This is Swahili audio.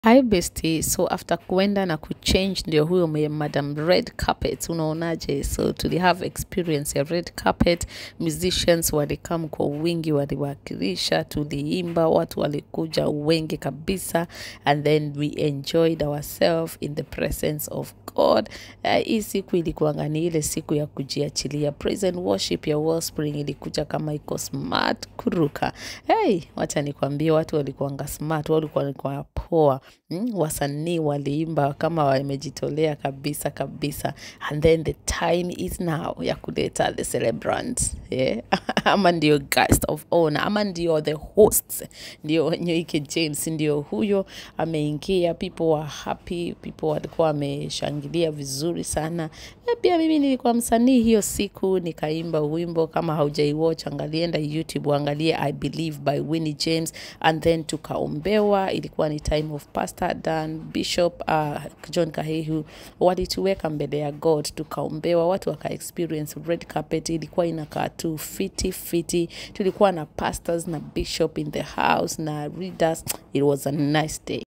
Hi bestie, so after kuenda na kuchange ndio huyo mwe madam red carpet, unaonaje? So tuli have experience ya red carpet, musicians walikam kwa wingi, waliwakilisha, tuliimba, watu walikuja wengi kabisa, and then we enjoyed ourselves in the presence of God. Uh, hii siku ilikuwanga ni ile siku ya kujiachilia. Praise and worship ya Wellspring ilikuja kama iko smart kuruka. Hey, wacha nikwambie, watu walikuwanga smart, walikuwa walikuwa poa mm, wasanii waliimba kama wamejitolea kabisa kabisa and then the time is now ya kuleta the celebrant yeah? ama ndio guest of honor ama ndio the hosts ndio nyoike james ndio huyo ameingia people were happy people walikuwa wameshangilia vizuri sana na pia mimi nilikuwa msanii hiyo siku nikaimba wimbo kama haujaiwatch angalienda youtube uangalie i believe by winnie james and then tukaombewa ilikuwa ni time of pastor dan bishop uh, john kahehu walituweka mbele ya god tukaombewa watu waka experience red carpet ilikuwa inakaa tu fiti fiti tulikuwa na pastors na bishop in the house na readers it was a nice day